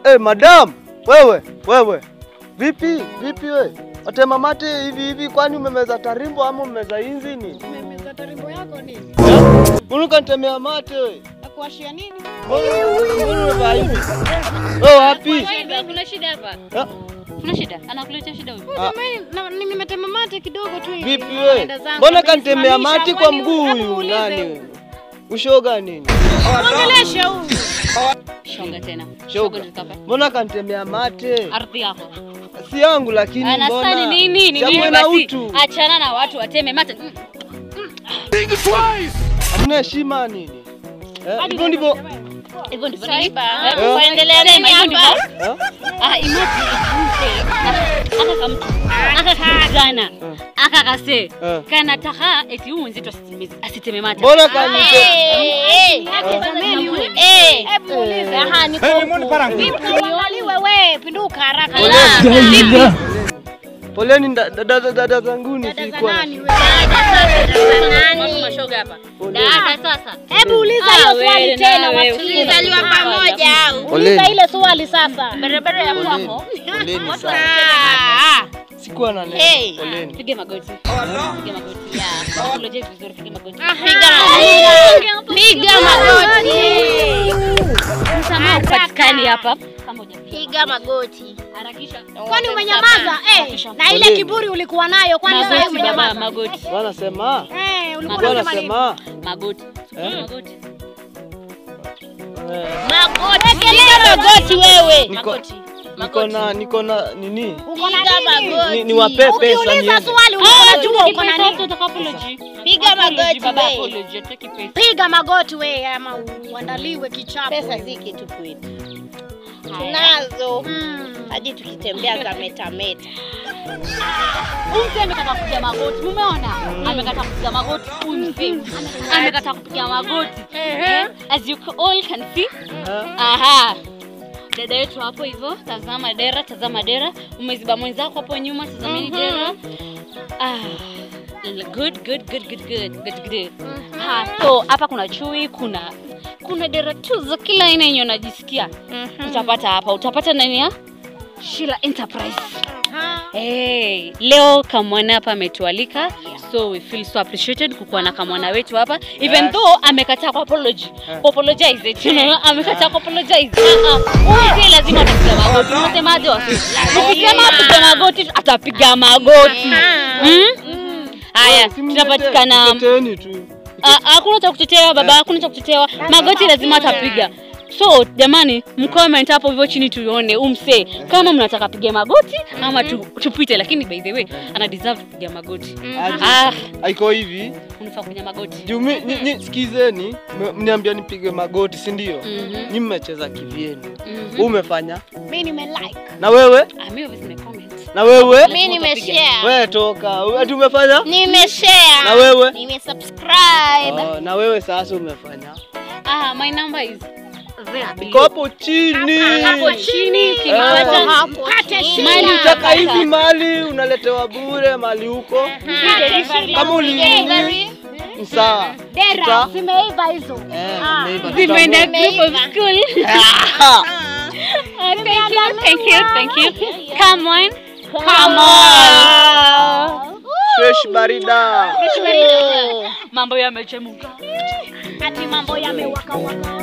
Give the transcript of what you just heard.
eh, madam wewe wewe, vipi vipi we watema mate hivi hivi, kwani umemeza tarimbo ama umemeza inzini? Umemeza tarimbo yako nini? Mbona ukanitemea mate we? Nakuashia nini? Mbona mbona umevaa hivi? Wewe wapi? Shida, kuna shida hapa. Ah, Kuna shida? Anakuletea shida huyu. Ah. Jamani, na- ni- nimetema mate kidogo tu hivi. Vipi we? Naenda zangu. Mbona kanitemea Amenisimamisha, mati kwa kwani mguu hebu huyu muulize. nani? huyu? Ushoga nini? Mwongeleshe huyu. Shoga tena. Shoga. tukapa. Mbona kanitemea mate? Ardhi yako. Si yangu lakini Anasani mbona? nini? Ni Chague nini na basi? utu. Achana na watu wateme mate. Mm. Hamna heshima nini? Eh, hivyo ndivyo. Hivyo ndivyo. Saiba. Hebu Eh? kuendelea nini hivyo ndivyo? Eh? Ah, imagine mzee. Aka kamtu. Aka kijana. Aka kase. Eh. Kana taka eti huyu mwenzetu asiteme asiteme mate. Mbona kanite? Hebu muulize. Aha, niko huku. Vipi uangaliwe we, pinduka haraka. Ala. Poleni nda- dada dada dada zanguni Dada za sikuwa. nani we? Mambo mashoga hapa. Dada sasa. Hebu uliza Ah, hiyo wewe swali tena nawe, wasikie. tulizaliwa pamoja Uliza Poleni. ile swali sasa. Barabara ya Poleni. kwako. Poleni Watu sana. wasiteme mate. Sikuwa na neno. Hey. Poleni. Piga magoti. Piga magoti. Ya. Apologize vizuri, piga magoti. Piga magoti. Msamaha upatikani hapa. Kama hujapiga. Piga magoti. Harakisha. Kwani umenyamaza? Eh, na ile Poleni. kiburi ulikuwa nayo kwani sasa Magoti jamaa, umenyamaza? magoti. Wanasema Eh, ulikuwa Magoti. unasema nini? wanasema Magoti. Eh? Magoti. eh, Magoti. Piga magoti wewe. niko niko na niko na nini? Uko na nini? Ni, ni wape pesa Ukiuliza niende. swali ulikuwa unajua uko na nini? Piga magoti baba, we. apology, Take pesa. Piga magoti we ama uandaliwe kichapo. Pesa si kitu kwetu, Haya. tunazo Mm. hadi tukitembea za metameta. Huyu mzee amekataa kupiga magoti. Mumeona? Amekataa kupiga magoti. Huyu mzee amekataa kupiga magoti. Eh, As you all can see. Eh? Aha. Dada yetu hapo hivyo, tazama dera, tazama dera. Umeziba mwenzako hapo nyuma, tazameni dera. Ah. Good, good, good, good, good, good, good. Ha, so hapa kuna chui, kuna kuna dera tu za kila aina yenye unajisikia. Utapata hapa, utapata nani ya? Sheila Enterprise. Hey, leo kamwana hapa ametualika so we feel so appreciated kukuwa na kamwana wetu hapa even Yes. though amekataa ku apology ku apologize it you know amekataa ku apologize Ah, ah. huyu pia lazima atapiga magoti unasemaje wasi ukisema apiga magoti atapiga magoti Hmm? haya Si mtetee- tunapatikana mteteeni tu. Ah, hakuna cha kutetewa baba, hakuna cha kutetewa. Magoti lazima atapiga. So jamani, mcomment hapo hivyo chini tuone umse kama mnataka piga magoti ama tu, tupite, lakini by the way ana deserve kupiga magoti. Aje. Ah, Haiko hivi. unafaa kupiga magoti. Juu mi- nyi- nyi- sikizeni, m- mniambia nipige magoti, si ndio? Mhm. Nyi mmecheza kivyenu. Mhm. Wewe umefanya? Mimi nime like. Na wewe? Ah, mimi obviously nimecomment. Na wewe? Mimi nimeshare, Wewe toka. Ati umefanya? nimeshare, Na wewe? nimesubscribe. Oh, na wewe sasa umefanya. Ah, my number is there Iko below. hapo chini. Hapo chini Eh. ukipata Hapo Kate chini. shida. mali Utaka hivi utapata. mali unaletewa bure mali huko. Kama uli ni sawa. Dera Tuta- zimeiva hizo. Eh, Ah. zimeiva. Zimeenda Tutambo- group of school. Ah, Ah, thank you, thank you, thank you. Come on. Come on. Fresh barida. Mambo yamechemuka. Ati mambo yamewaka waka.